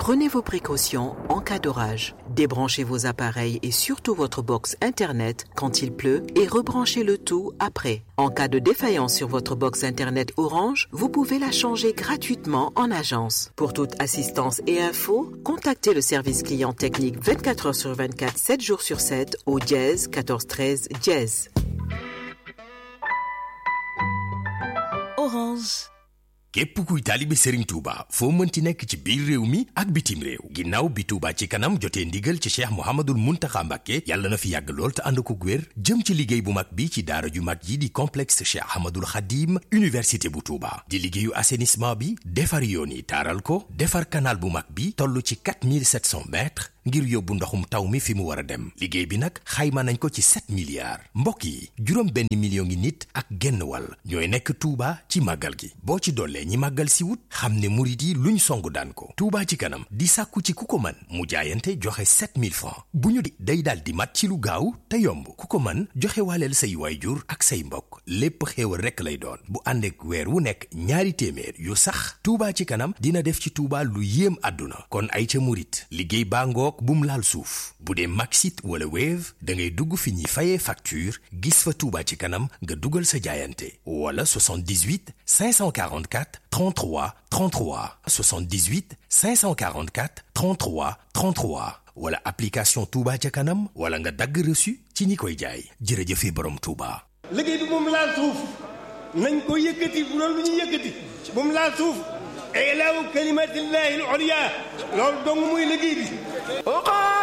Prenez vos précautions en cas d'orage. Débranchez vos appareils et surtout votre box Internet quand il pleut et rebranchez le tout après. En cas de défaillance sur votre box Internet Orange, vous pouvez la changer gratuitement en agence. Pour toute assistance et info, contactez le service client technique 24 heures sur 24, 7 jours sur 7 au dièse 14 13 dièse. Orange. képp kuy taalibe Serigne Touba foo mënti nekk ci biir réew mi ak bitim réew ginnaaw bi Touba ci kanam jotee ndigal ci Cheikh Mouhamadul Mountakha Mbacké yàlla na fi yàgg lool te ànd ko wér jëm ci liggéey bu mag bi ci daara ju mag yi di complexe Cheikh Ahmadul Khadim université bu Touba di liggéeyu assainissement bi defar yoon yi taaral ko defar canal bu mag bi toll ci 4700 mètres ngir yóbbu ndoxum taw mi fi mu war a dem liggéey bi nag xayma nañ ko ci 7 milliards mbokk yi juróom benn million ngi nit ak genn wàll ñooy nekk Touba ci màggal gi boo ci dollee ñi màggal si wut xam ne murit yi luñ song daan ko Touba ci kanam di sàkku ci ku ko man mu jaayante joxe 7000 francs bu ñu di day daal di mat ci lu gaaw te yomb ku ko man joxe waaleel say waayjur ak say mbokk lépp xéewal rekk lay doon bu ànd ak weer wu nekk ñaari téeméer yu sax Touba ci kanam dina def ci Touba lu yéem àdduna kon ay ca murit liggéey baa ngoog bum laal suuf bu dee Maxit wala Wave da ngay dugg fi ñuy fayee facture gis fa Touba ci kanam nga dugal sa jaayante wala 78 544 33 33 78 544 33 33 wala application Touba ca kanam wala nga dagg reçu ci ñi koy jaay jërëjëfe borom Touba. liggéey bi moom laal suuf nañ ko yëkkati bu loolu lu ñuy yëkkati moom laal suuf ilaahu kalimatillahi al-ulya loolu dong muy liggéey bi